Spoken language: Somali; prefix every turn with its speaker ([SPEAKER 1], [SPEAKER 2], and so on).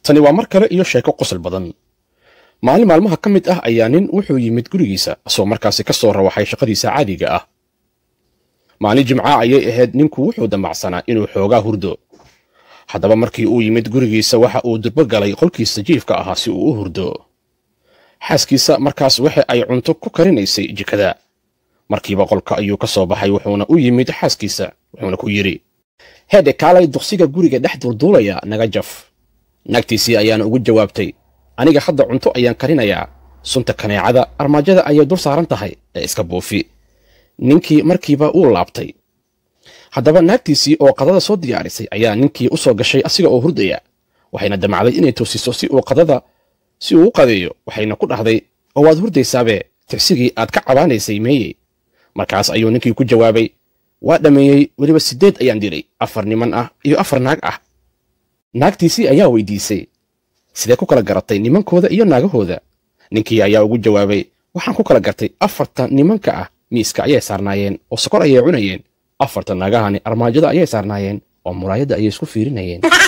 [SPEAKER 1] tani waa mar kale iyo sheeko qosol badan maalin maalmaha ka mid ah ayaa nin wuxuu yimid gurigiisa asoo markaasi ka soo rawaxay shaqadiisa caadiga ah maalin jimca ayay ahayd ninku wuxuu damacsanaa inuu xoogaa hurdo haddaba markii uu yimid gurigiisa waxa uu durbo galay qolkiisa jiifka ahaa si uu u hurdo xaaskiisa markaas waxa ay cunto ku karinaysay jikada markiiba qolka ayuu ka soo baxay wuxuuna u yimid xaaskiisa wuxuuna ku yidhi heedhe kaalay duqsiga guriga dhex durduulaya naga jaf naagtiisii ayaana ugu jawaabtay aniga hadda cunto ayaan karinayaa sunta kaneecada armaajada ayay dul saaran tahay ee iska buufi ninkii markiiba uu laabtay haddaba naagtiisii oo qadada soo diyaarisay ayaa ninkii u soo gashay asiga oo hurdaya waxayna damacday inay toosiso si uu qadada si uu u qadeeyo waxayna ku dhahday oo waad hurdaysaabe tirsigii aad ka cabaanaysay meeyey markaas ayuu ninkii ku jawaabay waa dhammeeyey weliba siddeed ayaan dilay afar niman ah iyo afar naag ah naagtiisii ayaa weydiisay sidee ku kala garatay nimankooda iyo naagahooda ninkii ayaa ugu jawaabay waxaan ku kala gartay afarta nimanka ah miiska ayay saarnaayeen oo sokor ayay cunayeen afarta naagahani armaajada ayay saarnaayeen oo muraayadda ayay isku fiirinayeen